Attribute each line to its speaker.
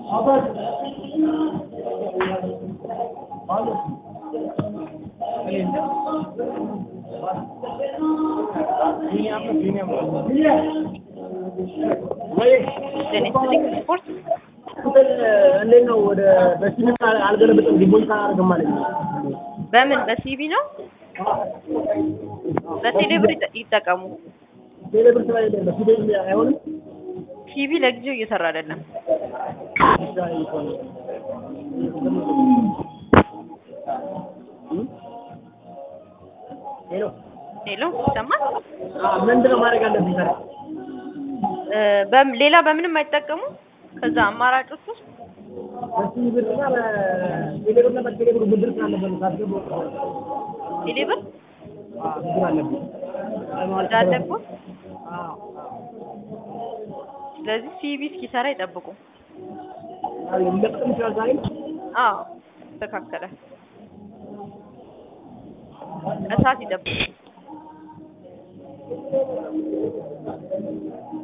Speaker 1: ስፖርት
Speaker 2: እንዴት ነው ወደ በሲቪል አልገለበጥም ዲፖዚት አላደርግም ማለት ነው።
Speaker 1: በምን በሲቢ ነው? በቴሌብር ይጠ- ይጠቀሙ።
Speaker 2: ቴሌብር ስራ የለም በሲቪል አይሆንም።
Speaker 1: ሲቢ ለጊዜው እየሰራ አይደለም።
Speaker 2: ሄሎ
Speaker 1: ሄሎ ይሰማል?
Speaker 2: ምንድን ነው ማድረግ አለብኝ ታዲያ?
Speaker 1: እ፣ በም- ሌላ በምንም አይጠቀሙ። ከዛ አማራጮች ውስጥ
Speaker 2: በሲቪል እና በቴሌብር እና በቴሌብር ብድር ስላለበት ነው ሳስገባ
Speaker 1: ቴሌብር
Speaker 2: ብድር አለብኝ።
Speaker 1: እንዳለበት
Speaker 2: አዎ
Speaker 1: ስለዚህ ሲቢ እስኪሰራ ይጠብቁ።
Speaker 2: አዎ ሊለቅም ይችላል ዛሬ
Speaker 1: አዎ ተስተካከለ። እሳት ይጠብቁ።